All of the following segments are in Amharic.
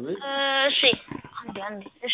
አቤት እሺ አንዴ አንዴ እሺ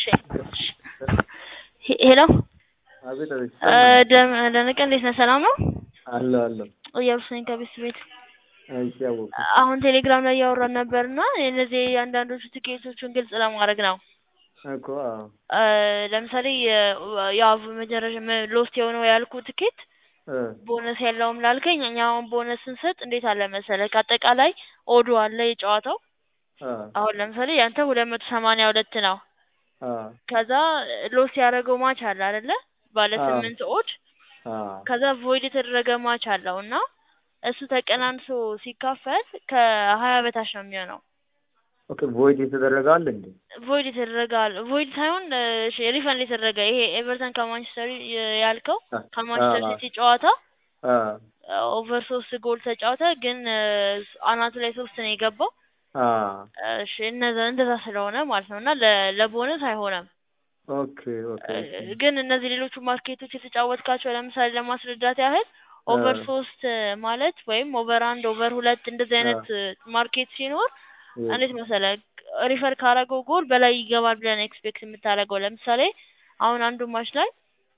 ሄ- ሄሎ አቤት አቤት እ ደም- ደመቀ እንዴት ነህ? ሰላም ነው? አለሁ አለሁ እያሉስ ነኝ ከቤት ቤት እሺ አወኩ አሁን ቴሌግራም ላይ እያወራን ነበር እና እነዚህ የአንዳንዶቹ ትኬቶቹን ግልጽ ለማድረግ ነው። እኮ አዎ እ ለምሳሌ የ- ያው መጨረሻ ሎስት የሆነው ያልኩ ትኬት እ ቦነስ የለውም ላልከኝ እኛ አሁን ቦነስ ስንሰጥ እንዴት አለ መሰለህ ከአጠቃላይ ኦዱ አለ የጨዋታው አ አሁን ለምሳሌ ያንተ ሁለት መቶ ሰማንያ ሁለት ነው አ ከዛ ሎስ ያደረገው ማች አለ አይደለ ባለ አዎ። ስምንት ኦድ አ ከዛ ቮይድ የተደረገ ማች አለው እና እሱ ተቀናንሶ ሲካፈል ከሀያ በታች ነው የሚሆነው ኦኬ ቮይድ የተደረገ አለ እንዴ? ቮይድ የተደረገ አለ ቮይድ ሳይሆን እሺ ሪፈንድ የተደረገ ይሄ ኤቨርተን ከማንቸስተር ያልከው አ ከማንቸስተር አ ሲቲ ጨዋታ አ ኦቨር ሶስት ጎል ተጫወተ ግን አናቱ ላይ ሶስት ነው የገባው አ እሺ እነዛ እንደዛ ስለሆነ ማለት ነው እና ለ- ለቦነስ አይሆንም ኦኬ ኦኬ ኦኬ ግን እነዚህ ሌሎቹ ማርኬቶች የተጫወትካቸው ለምሳሌ ለማስረዳት ያህል ኦቨር ሶስት ማለት ወይም ኦቨር አንድ ኦቨር ሁለት እንደዚህ አይነት ማርኬት ሲኖር እንዴት መሰለህ ሪፈር ካረገው ጎል በላይ ይገባል ብለን ኤክስፔክት የምታደርገው ለምሳሌ አሁን አንዱ ማች ላይ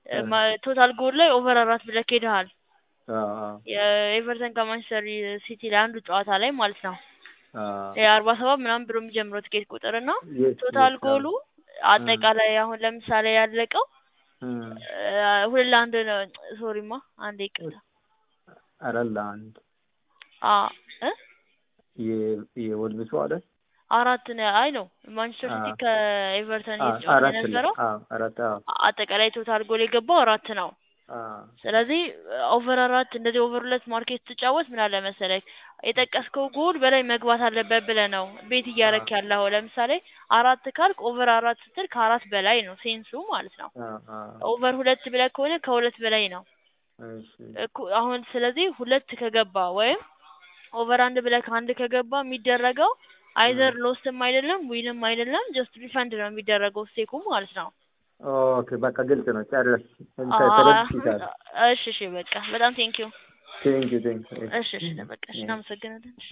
ቶታል ጎል ላይ ኦቨር አራት ብለህ ሄደሃል አ አ የኤቨርተን ከማንቸስተር ሲቲ ላይ አንዱ ጨዋታ ላይ ማለት ነው አ የአርባ ሰባት ምናምን ብሎ የሚጀምረው ትኬት ቁጥር እና የስ ቶታል የስ ጎሉ አጠቃላይ አሁን ለምሳሌ ያለቀው እ እ ሁለት ለአንድ ነው ሶሪማ አንዴ ይቅርታ ኧረ ለአንድ አ እ የ- የወልብሱ አይደል? አራት ነው አይ ነው ማንቸስተር ሲቲ አ ከኤቨርተን አ እየተጫወተ አራት የነበረው አ አራት አ አጠቃላይ ቶታል ጎል የገባው አራት ነው አ ስለዚህ ኦቨር አራት እንደዚህ ኦቨር ሁለት ማርኬት ስትጫወት ምን አለ መሰለህ የጠቀስከው ጎል በላይ መግባት አለበት ብለህ ነው ቤት እያረክ ያለው ለምሳሌ አራት ካልክ ኦቨር አራት ስትል ከአራት በላይ ነው ሴንሱ ማለት ነው አ አ ኦቨር ሁለት ብለህ ከሆነ ከሁለት በላይ ነው እሺ እኩ- አሁን ስለዚህ ሁለት ከገባ ወይም ኦቨር አንድ ብለህ ከአንድ ከገባ የሚደረገው አይዘር ሎስትም አይደለም ዊንም አይደለም ጀስት ሪፈንድ ነው የሚደረገው ስቴኩ ማለት ነው። ኦኬ በቃ ግልጽ ነው። ጨረስ አ- ተረድቻለሁ። እሺ እሺ በቃ በጣም ቴንኪዩ። ቴንክ ዩ ቴንክ ዩ እሺ እሺ በቃ እሺ እናመሰግናለን።